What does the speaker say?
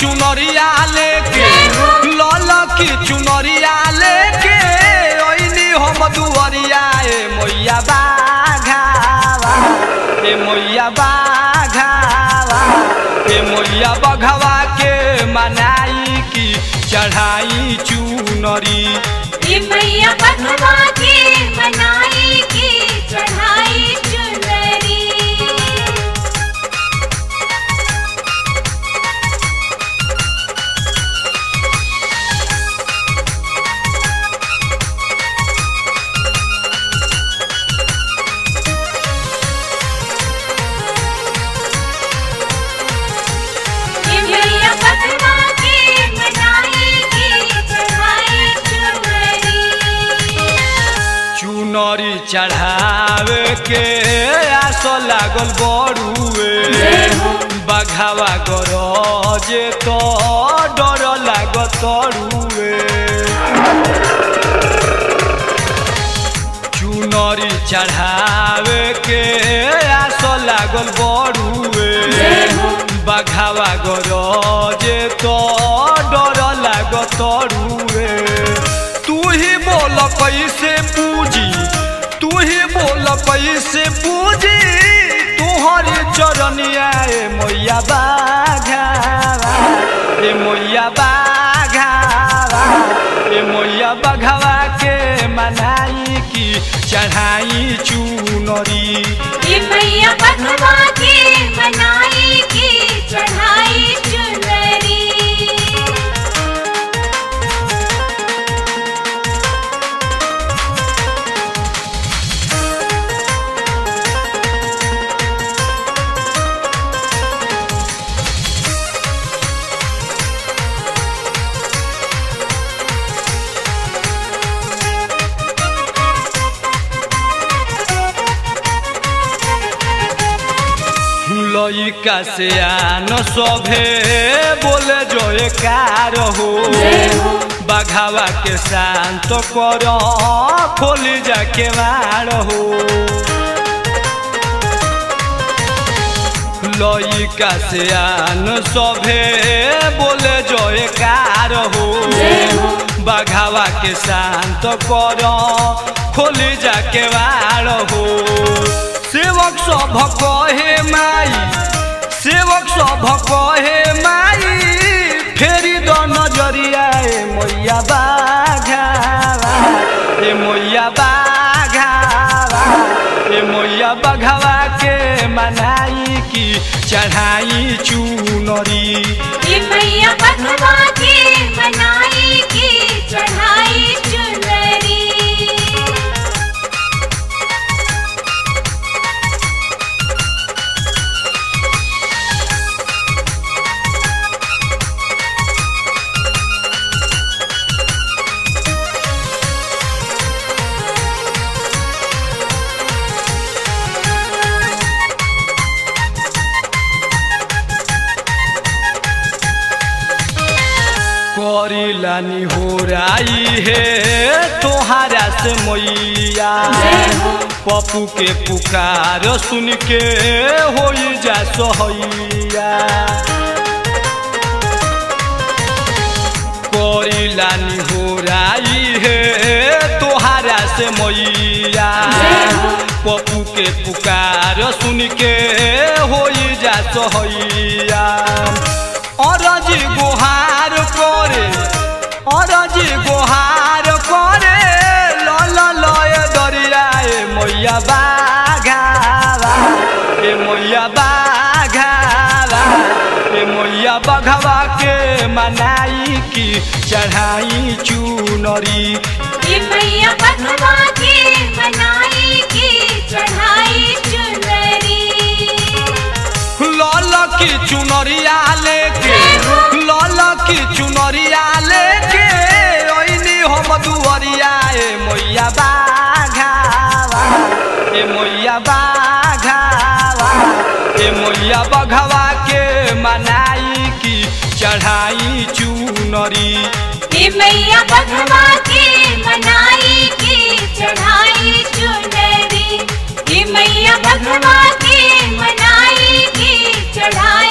चुनरिया लेके लाल की चुनरिया लेके ओइनी हम दुअरिया ए मैया बाघावा ए मैया बाघावा ए मैया बघवा के मनाई की चढ़ाई चुनरी ये मैया बधवा के मनाई की चढ़ाई चुनरी ये मैया बधवा के मनाई की चढ़ाई चुनरी चुनरी चढ़ावे के आस लागल बड़ुए बघावा गरजे तो डर लागत तरुए चुनरी चढ़ावे के आस लागल बड़ुए बघावा गरजे तो डर लागत तरुए तू ही बोल कैसे पूजी तू ही बोल कैसे पूजी तुहरी चरनिया ए मैया बाघावा ए मैया बाघावा ए मैया बघावा के मनाई की चढ़ाई चुनरी ये मैया बधवा के मनाई की चढ़ाई चुनरी लइका से आन सभे बोले जो कार हो बघावा के शांत कर खोली जाके मार हो लइका से आन सभे बोले जो कार हो बघावा के शांत कर खोली जाके वार हो सेवक सभ कहे माई सेवक सभ कहे माई फेरी द नजरिया ए मैया बाघावा ए मैया बाघावा ए मैया बघावा के मनाई की चढ़ाई चुनरी ये मैया बधवा के मनाई की चढ़ाई चुनरी करिलानी हो राई है तोहारा से मैया पप्पू के पुकार सुन के हो जा सहैया करिलानी हो राई है तोहारा से मैया पप्पू के पुकार सुन के हो जा सहैया अरज गुहार करे अरज गुहार करे लल लय दरिया ए मैया बाघावा ए मैया बाघावा ए मैया बघवा के मनाई की चढ़ाई चुनरी ये मैया बधवा के मनाई की चढ़ाई चुनरी लाल की चुनरिया लेके लाल की चुनरिया लेके ओइनी हम दुअरिया ए मैया बाघावा ए मैया बाघावा ए मैया बघवा के मनाई की चढ़ाई चुनरी ये मैया बधवा के मनाई की चढ़ाई चुनरी ये मैया बधवा के मनाई की चढ़ाई